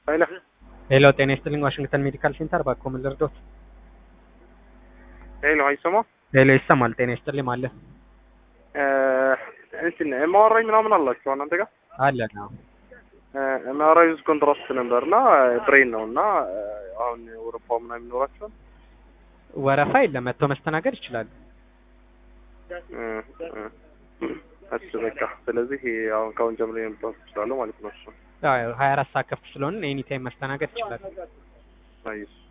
ሄሎ ሄሎ ጤና ይስጥልኝ ዋሽንግተን ሜዲካል ሴንተር ባክዎ ምን ልርዶት? ሄሎ አይሰማ ሄሎ ይሰማል ጤና ይስጥልኝ አለ እንትን ኤምአርአይ ምናምን አላችሁ እናንተ ጋር አለ ነው ኤምአርአይ ዩዝ ኮንትራስት ነበር እና ብሬን ነው እና አሁን ወረፋ ምናምን ይኖራቸዋል ወረፋ የለም መጥቶ መስተናገድ ይችላሉ እሱ በቃ ስለዚህ አሁን ከአሁን ጀምሮ የመምጣት ይችላሉ ማለት ነው እሱ ሀያ አራት ሰዓት ከፍት ስለሆነ ኤኒ ታይም መስተናገድ ይችላሉ አይስ